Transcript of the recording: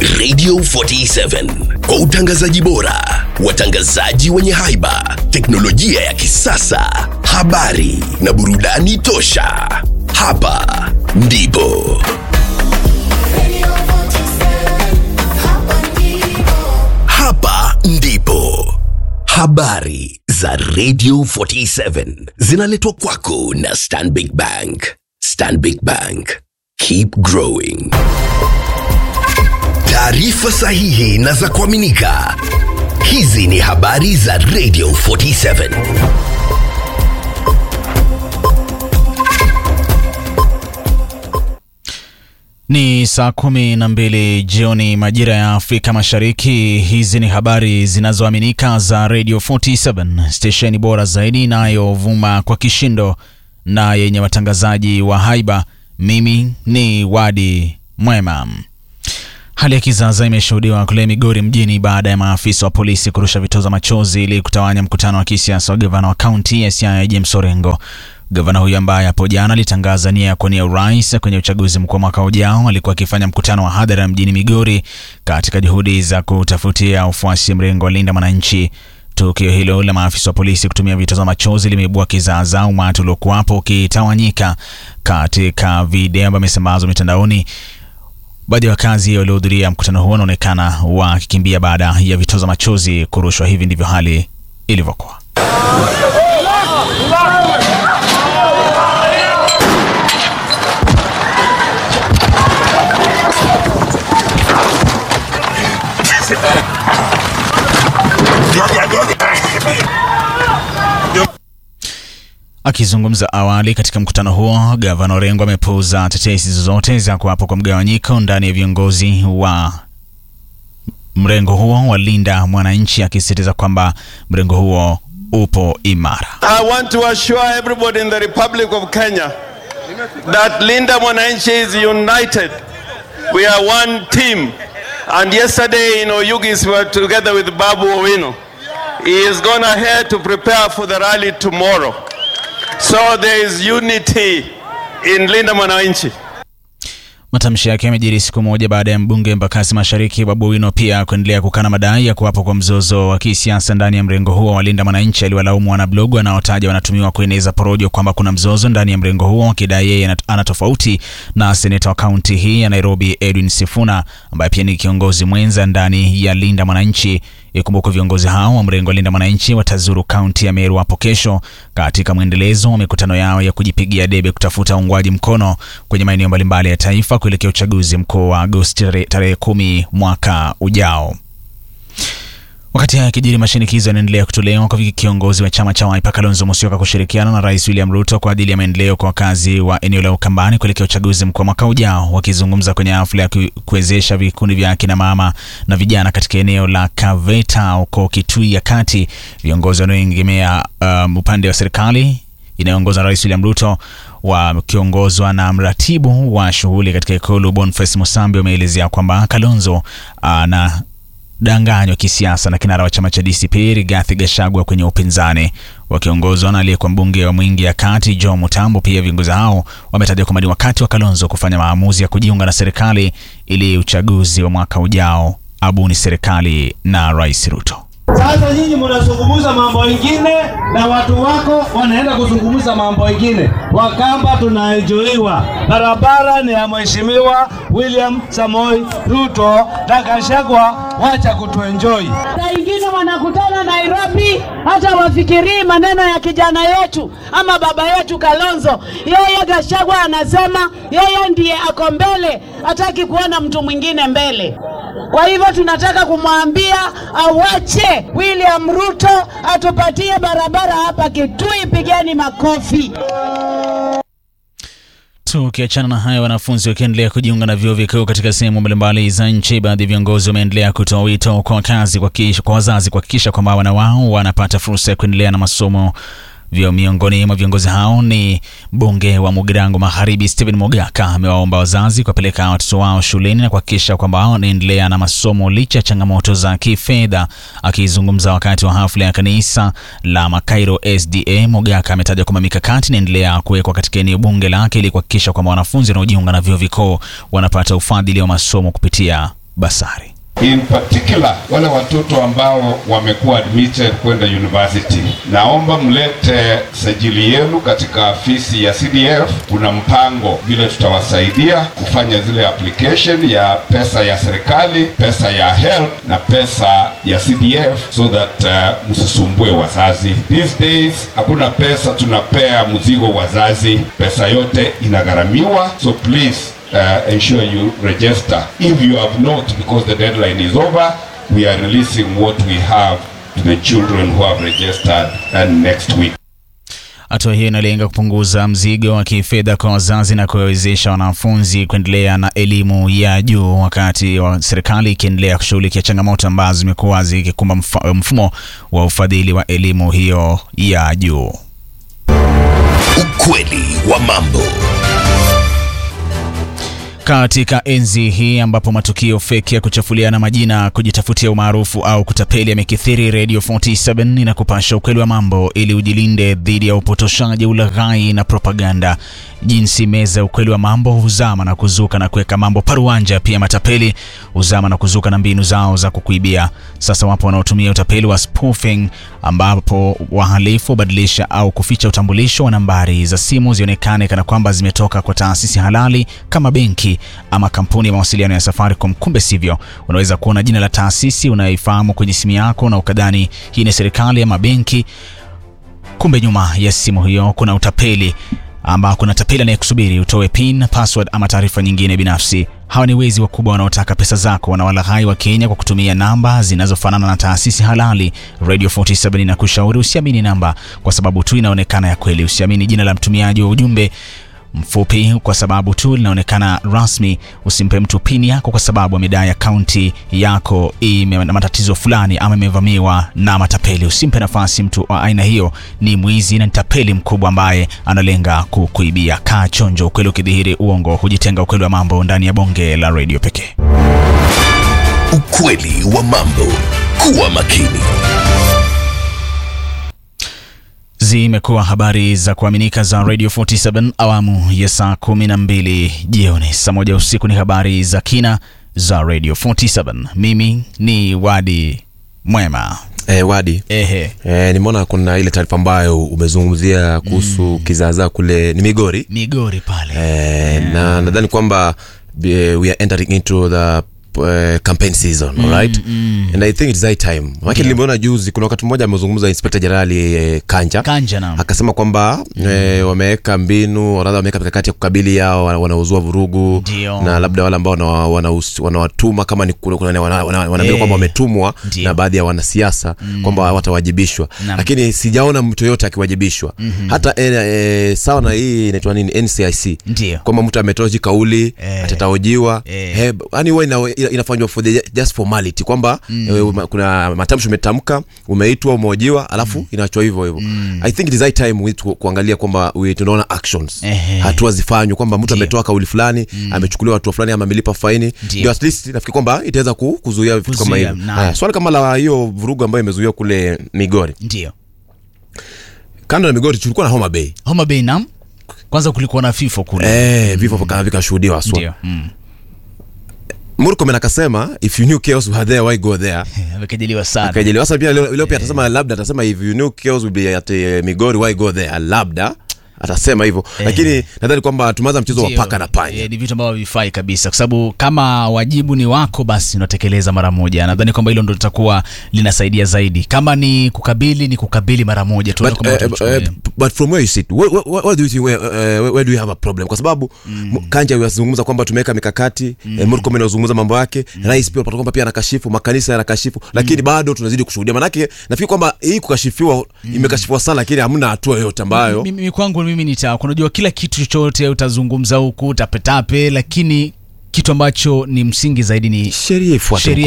Radio 47 kwa utangazaji bora, watangazaji wenye haiba, teknolojia ya kisasa, habari na burudani tosha. Hapa ndipo hapa ndipo habari za Radio 47 zinaletwa kwako na Stanbic Bank. Stanbic Bank, keep growing. Taarifa sahihi na za kuaminika. Hizi ni habari za Radio 47. Ni saa kumi na mbili jioni majira ya Afrika Mashariki. Hizi ni habari zinazoaminika za Radio 47, stesheni bora zaidi inayovuma kwa kishindo na yenye watangazaji wa haiba. Mimi ni Wadi Mwema. Hali ya kizaza imeshuhudiwa kule Migori mjini baada ya maafisa wa polisi kurusha vitoza machozi ili kutawanya mkutano wa kisiasa wa gavana wa kaunti ya Siaya James Orengo. Gavana huyo ambaye hapo jana alitangaza nia ya kuwania urais kwenye uchaguzi mkuu wa mwaka ujao alikuwa akifanya mkutano wa hadhara mjini Migori katika juhudi za kutafutia ufuasi mrengo wa Linda Mwananchi. Tukio hilo la maafisa wa polisi kutumia vitoza machozi limeibua kizaazaa, umati uliokuwapo ukitawanyika. Katika video ambayo imesambazwa mitandaoni, baadhi ya wakazi waliohudhuria mkutano huo wanaonekana wakikimbia baada ya vitoza machozi kurushwa. Hivi ndivyo hali ilivyokuwa. Akizungumza awali katika mkutano huo, gavana Orengo amepuuza tetesi zozote za kuwapo kwa mgawanyiko ndani ya viongozi wa mrengo huo wa Linda Mwananchi, akisisitiza kwamba mrengo huo upo imara. I want to assure everybody in the Republic of Kenya that Linda Mwananchi is united. We are one team. And yesterday in Oyugis, we were together with Babu Owino. He is going ahead to prepare for the rally tomorrow. So there is unity in Linda Mwananchi. Matamshi yake yamejiri siku moja baada ya mbunge Embakasi Mashariki Babu Owino pia kuendelea kukana madai ya kuwapo kwa mzozo wa kisiasa ndani ya mrengo huo wa Linda Mwananchi. Aliwalaumu wanablogu wanaotaja wanatumiwa kueneza porojo kwamba kuna mzozo ndani ya mrengo huo, akidai yeye ana tofauti na seneta wa kaunti hii ya Nairobi Edwin Sifuna ambaye pia ni kiongozi mwenza ndani ya Linda Mwananchi. Ikumbukwe viongozi hao wa mrengo wa Linda Mwananchi watazuru kaunti ya Meru hapo kesho katika mwendelezo wa mikutano yao ya kujipigia debe kutafuta uungwaji mkono kwenye maeneo mbalimbali ya taifa kuelekea uchaguzi mkuu wa Agosti tarehe kumi mwaka ujao. Wakati haya kijiri, mashinikizo yanaendelea kutolewa kwa kiongozi wa chama cha Wiper Kalonzo Musyoka kushirikiana na Rais William Ruto kwa ajili ya maendeleo kwa wakazi wa eneo la Ukambani kuelekea uchaguzi mkuu wa mwaka ujao. Wakizungumza kwenye hafla ya kuwezesha vikundi vya akina mama na vijana katika eneo la Kaveta huko Kitui ya Kati, viongozi wanaoegemea um, upande wa serikali inayoongozwa na Rais William Ruto wakiongozwa na mratibu wa shughuli katika ikulu Boniface Musambi wameelezea kwamba Kalonzo ana uh, danganywa kisiasa na kinara wa chama cha DCP Rigathi Gachagua kwenye upinzani wakiongozwa na aliyekuwa mbunge wa Mwingi ya Kati Joe Mutambo. Pia viongozi hao wametaja kwamba ni wakati wa Kalonzo kufanya maamuzi ya kujiunga na serikali ili uchaguzi wa mwaka ujao abuni serikali na Rais Ruto. Sasa nyinyi mnazungumza mambo ingine na watu wako wanaenda kuzungumza mambo ingine. Wakamba tunaenjoiwa, barabara ni ya mheshimiwa William Samoi Ruto na Gachagua, wacha kutuenjoi. Saa ingine wanakutana Nairobi, hata wafikirii maneno ya kijana yetu ama baba yetu Kalonzo. Yeye Gachagua anasema yeye ndiye ako mbele, hataki kuona mtu mwingine mbele. Kwa hivyo tunataka kumwambia awache William Ruto atupatie barabara hapa Kitui, pigeni makofi. Tukiachana na hayo, wanafunzi wakiendelea kujiunga na vyuo vikuu katika sehemu mbalimbali za nchi, baadhi ya viongozi wameendelea kutoa wito kwa wakazi kwa wazazi kuhakikisha kwamba wana wao wanapata fursa ya kuendelea na masomo vyo miongoni mwa viongozi hao ni mbunge wa Mugirango Magharibi Stephen Mogaka amewaomba wazazi kuwapeleka watoto wao shuleni na kuhakikisha kwamba wanaendelea na masomo licha ya changamoto za kifedha. Akizungumza wakati wa hafla ya kanisa la Makairo SDA, Mogaka ametaja kwamba mikakati inaendelea kuwekwa katika eneo bunge lake ili kuhakikisha kwamba wanafunzi wanaojiunga na vyuo vikuu wanapata ufadhili wa masomo kupitia basari. In particular wale watoto ambao wamekuwa admitted kwenda university, naomba mlete sajili yenu katika afisi ya CDF. Kuna mpango vile tutawasaidia kufanya zile application ya pesa ya serikali, pesa ya HELB na pesa ya CDF so that uh, msisumbue wazazi. These days hakuna pesa tunapea mzigo wazazi, pesa yote inagharamiwa, so please uh, ensure you register. If you have not, because the deadline is over, we are releasing what we have to the children who have registered and next week. Hatua hiyo inalenga kupunguza mzigo wa kifedha kwa wazazi na kuwawezesha wanafunzi kuendelea na elimu ya juu, wakati wa serikali ikiendelea kushughulikia changamoto ambazo zimekuwa zikikumba mfa- mfumo wa ufadhili wa elimu hiyo ya juu. Ukweli wa mambo. Katika enzi hii ambapo matukio feki ya kuchafuliana majina, kujitafutia umaarufu au kutapeli yamekithiri, Radio 47 inakupasha ukweli wa mambo ili ujilinde dhidi ya upotoshaji, ulaghai na propaganda. Jinsi meza ya ukweli wa mambo huzama na kuzuka na kuweka mambo paruanja. Pia matapeli huzama na kuzuka na mbinu zao za kukuibia. Sasa wapo wanaotumia utapeli wa spoofing, ambapo wahalifu hubadilisha au kuficha utambulisho wa nambari za simu zionekane kana kwamba zimetoka kwa taasisi halali kama benki ama kampuni ya mawasiliano ya Safaricom. Kumbe sivyo. Unaweza kuona jina la taasisi unayoifahamu kwenye simu yako na ukadhani hii ni serikali ama benki, kumbe nyuma ya simu hiyo kuna utapeli ama kuna tapeli anayekusubiri utoe pin, password ama taarifa nyingine binafsi. Hawa ni wezi wakubwa wanaotaka pesa zako, wanawalaghai wa Kenya kwa kutumia namba zinazofanana na taasisi halali. Radio 47 inakushauri usiamini namba kwa sababu tu inaonekana ya kweli. Usiamini jina la mtumiaji wa ujumbe mfupi kwa sababu tu linaonekana rasmi. Usimpe mtu pini yako kwa sababu amedai akaunti yako ime na matatizo fulani ama imevamiwa na matapeli. Usimpe nafasi mtu wa aina hiyo, ni mwizi na ni tapeli mkubwa ambaye analenga kukuibia. Kaa chonjo, ukweli ukidhihiri uongo hujitenga. Ukweli wa mambo ndani ya bonge la redio pekee. Ukweli wa mambo. Kuwa makini. Zimekuwa habari za kuaminika za Radio 47 awamu ya saa 12 jioni. Saa moja usiku ni habari za kina za Radio 47. Mimi ni Wadi Mwema. Eh, Wadi Ehe, eh, nimeona kuna ile taarifa ambayo umezungumzia kuhusu kizaazaa kule ni Migori Migori pale. eh, na nadhani kwamba eh, we are entering into the uh, campaign season mm, alright and i think it's high time maana nimeona juzi kuna wakati mmoja amezungumza inspector generali eh, Kanja Kanja na akasema kwamba eh, wameweka mbinu radha wameweka mikakati ya kukabili hao wana- wanaozua vurugu Ndio. na labda wale ambao wana- wanahus- wanawatuma kama ni kuna- kuna- wana- wana- wanaambiwa Eh. kwamba wametumwa Ndio. na baadhi ya wanasiasa kwamba watawajibishwa Naam. lakini sijaona mtu yoyote akiwajibishwa hata eh, eh, sawa na hii inaitwa nini NCIC Ndio. kwamba mtu ametoa hii kauli Eh. atataojiwa Eh. eh, yani huwa ina, ina- inafanywa for the just formality kwamba eh, uma- kuna matamshi umetamka umeitwa umeojiwa alafu inaachwa hivyo hivyo i think it is high time we tu, kuangalia kwamba we tunaona actions Ehe. hatua zifanywe kwamba mtu Ndio. ametoa kauli fulani amechukuliwa hatua fulani ama amelipa faini Ndio. ndio at least nafikiri kwamba itaweza ku, kuzuia vitu kama Kuzuia, hivyo naam. haya swali kama la hiyo vurugu ambayo imezuiwa kule Migori Ndio. kando na Migori tulikuwa na Homa Bay Homa Bay nam. Kwanza kulikuwa na FIFO kule. eh vifo vika- vikashuhudiwa haswa Ndio. Mm. Murkomen akasema if you knew chaos were there why go there Amekejeliwa sana. akajeliwa sasa pia leo, leo pia atasema labda atasema if you knew chaos will be at eh, Migori why go there labda atasema hivyo lakini nadhani kwamba tumeanza mchezo wa Ndio. paka na panya Eh, ni vitu ambavyo havifai kabisa kwa sababu kama wajibu ni wako basi unatekeleza mara moja nadhani kwamba hilo ndo litakuwa linasaidia zaidi kama ni kukabili ni kukabili mara moja tuone But, kwamba uh, utachukulia. uh, but from where you sit where, where, where do you think where, uh, where do you have a problem kwa sababu mm. Kanja yazungumza kwamba tumeweka mikakati mm. eh, Murkomen anazungumza mambo yake mm. Rais pia unapata kwamba pia anakashifu makanisa yanakashifu lakini bado tunazidi kushuhudia manake nafikiri kwamba hii kukashifiwa imekashifiwa sana lakini hamna hatua yoyote ambayo mimi kwangu mimi nita unajua kila kitu chochote utazungumza huku tapetape lakini kitu ambacho ni msingi zaidi ni sheria ifuate sheria